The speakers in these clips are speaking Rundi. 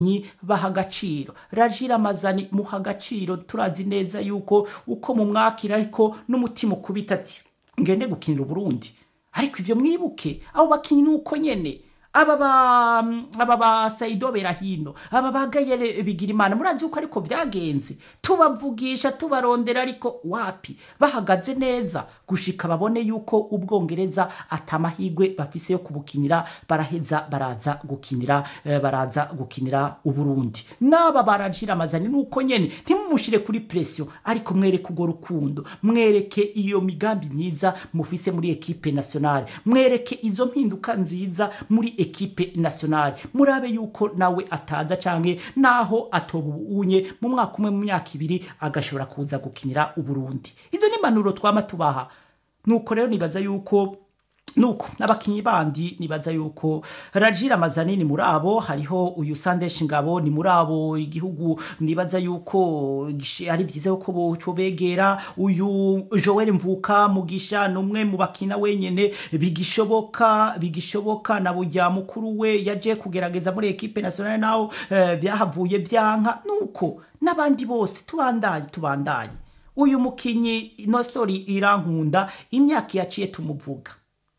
nyi baha agaciro rajira amazani muha agaciro turazi neza yuko uko mumwakira ariko n'umutima ukubita ati ngende gukinira uburundi ariko ivyo mwibuke abo bakinyi nuko nyene aba ba aba ba Saido Berahino aba bagayere bigira imana murazi uko ariko vyagenze tubavugisha tubarondera ariko wapi bahagaze neza gushika babone yuko ubwongereza atamahigwe bafise yo kubukinira baraheza baraza gukinira eh, baraza gukinira uburundi naba barajira amazani nuko nyene ntimumushire kuri pression ariko mwereke ugo rukundo mwereke iyo migambi myiza mufise muri ekipe nationale mwereke izo mpinduka nziza muri ekipe nationale murabe yuko nawe ataza canke naho atobunye mu mwaka umwe mu myaka ibiri agashobora kuza gukinira uburundi izo ni impanuro twama tubaha nuko rero nibaza yuko nuko abakinyi bandi nibaza yuko rajira amazanini muri abo hariho uyu sandesh ngabo ni muri abo igihugu nibaza yuko gish- ari vyiza yuko bocobegera uyu joel mvuka mugisha numwe mu bakina wenyene bigishoboka bigishoboka na burya mukuru we yaje kugerageza muri ekipe nationale naho eh, vyahavuye vyanka nuko n'abandi bose tubandanye tubandanye uyu mukinyi ino story irankunda imyaka yaciye tumuvuga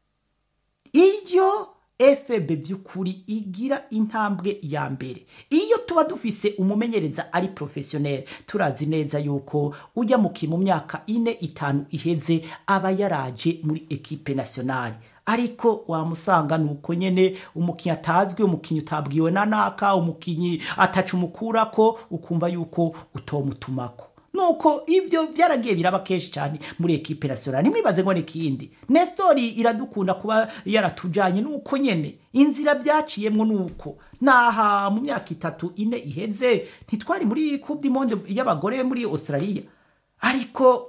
iyo fb by'ukuri igira intambwe ya mbere iyo tuba dufise umumenyereza ari professionnel turazi neza yuko ujya muki mu myaka ine itanu iheze aba yaraje muri ekipe nationale ariko wamusanga nuko nyene umukinyi atazwi umukinyi utabwiwe na naka umukinyi ataca umukurako ukumva yuko utomutumako nuko ivyo vyaragiye biraba kenshi cyane muri ekipe nationale nimwibaze ngo nikindi nestori iradukunda kuba yaratujanye nuko nyene inzira vyaciyemwo nuko naha mu myaka itatu ine iheze ntitwari muri coupe du monde y'abagore muri australia ariko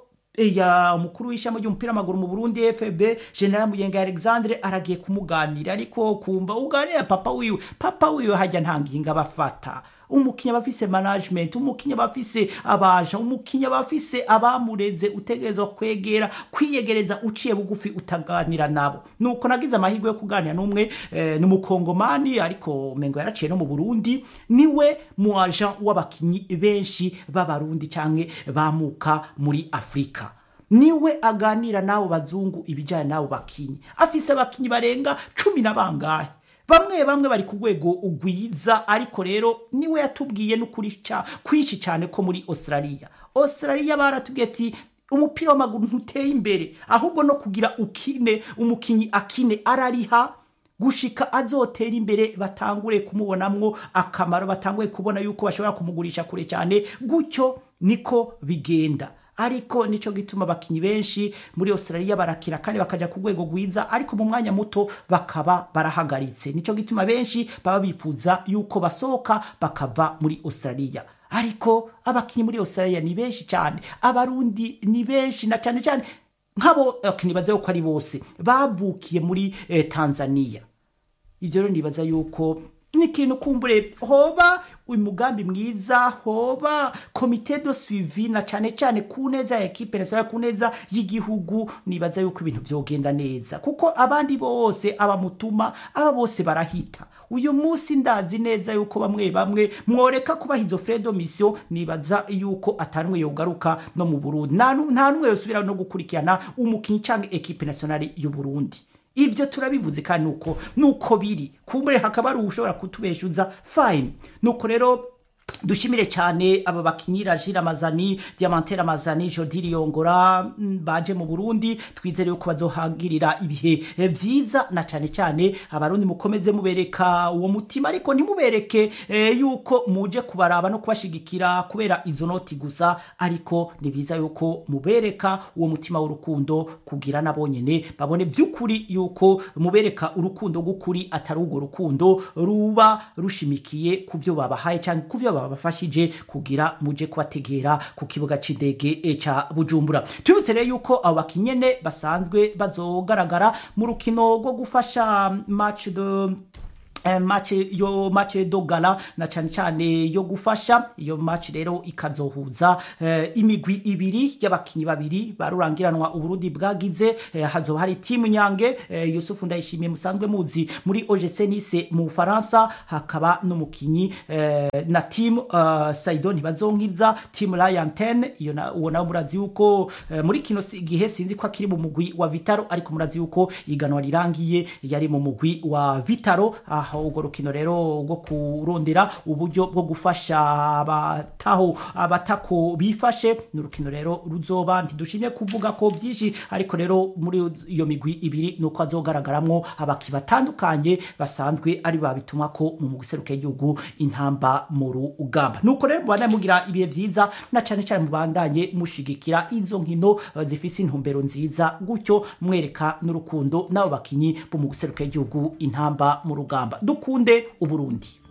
ya umukuru w'ishami ry'umupira w'amaguru mu Burundi FB General Muyenga Alexandre aragiye kumuganira ariko kumva uganira papa wiwe papa wiwe hajya nta nginga bafata umukinya bafise management umukinya bafise abaja umukinya bafise abamureze utegerezwa kwegera kwiyegereza uciye bugufi utaganira nabo nuko nagize amahirwe yo kuganira n'umwe eh, n'umukongomani ariko mengo yaraciye no mu Burundi niwe mu agent w'abakinyi benshi b'abarundi canke bamuka muri Afrika niwe aganira n'abo bazungu ibijyanye n'abo bakinyi afise abakinyi barenga cumi na bangahe bamwe bamwe bari ku rwego ugwiza ariko rero niwe yatubwiye n'ukuri ca- kwinshi cyane ko muri australia australia baratubwiye ati umupira w'amaguru ntuteye imbere ahubwo no kugira ukine umukinyi akine arariha gushika azotera imbere batangure kumubonamwo akamaro batanguye kubona yuko bashobora kumugurisha kure cyane gutyo niko bigenda ariko nico gituma abakinyi benshi muri Australia barakira kandi bakaja ku rwego rwiza ariko mu mwanya muto bakaba barahagaritse nico gituma benshi baba bifuza yuko basohoka bakava muri Australia ariko abakinyi muri Australia ni benshi cyane abarundi ni benshi na cyane cyane nk'abo abakinyi baze ko ari bose bavukiye muri eh, Tanzania ivyo rero nibaza yuko ni ikintu kumbure hoba umugambi mwiza hoba komite de suivi na cane cane ku neza ya ekipe nationale ku neza y'igihugu nibaza yuko ibintu vyogenda neza kuko abandi bose abamutuma aba bose barahita uyu munsi ndazi neza yuko bamwe bamwe mworeka kubaha izo fredo mission nibaza yuko atanumwe yogaruka no mu Burundi nta nu- nta numwe yosubira no gukurikirana umukinyi canke ekipe nationale y'u Burundi ivyo turabivuze kandi nuko nuko biri kumbure hakaba ari ushobora kutubeshuza fine nuko rero dushimire cyane aba bakinyi Rajira Amazani Diamantere Amazani Jody Riyongora mm, baje mu Burundi twizere yuko bazohagirira ibihe eh, vyiza na cyane cyane abarundi mukomeze mubereka uwo mutima ariko ntimubereke eh, yuko muje kubaraba no kubashigikira kubera izo noti gusa ariko ni vyiza yuko mubereka uwo mutima w'urukundo kugira nabonyene babone by'ukuri yuko mubereka urukundo gukuri atari urwo rukundo ruba rushimikiye ku byo babahaye cyangwa ku byo babafashije kugira muje kubategera ku kibuga c'indege eh, ca Bujumbura tubibutse rero yuko abo bakinyene basanzwe bazogaragara mu rukino rwo gufasha match de eh, match yo match do gala na cyane cyane yo gufasha iyo match rero ikazohuza eh, imigwi ibiri y'abakinyi babiri barurangiranwa uburundi bwagize eh, hazoba hari timu nyange eh, Yusufu ndayishimiye musanzwe muzi muri OGC Nice mu Faransa hakaba n'umukinyi eh, na team uh, Saido ntibazonkiza team Lion 10 iyo na uwo nawe murazi yuko eh, muri kino si- gihe sinzi ko akiri mu mugwi wa Vitaro ariko murazi yuko iganwa rirangiye yari mu mugwi wa Vitaro aho urwo rukino rero rwo kurondera uburyo bwo gufasha abataho abatako bifashe ni urukino rero ruzoba ntidushimye kuvuga ko byinshi ariko rero muri iyo migwi ibiri nuko hazogaragaramwo abaki batandukanye basanzwe ari babituma ko mu guseruka igihugu intamba mu rugamba nuko rero mubandanye mugira ibihe vyiza na cane cane mubandanye mushigikira izo nkino eh, zifise intumbero nziza gutyo mwereka n'urukundo n'abo bakinyi bo mu guseruka igihugu intamba mu rugamba dukunde uburundi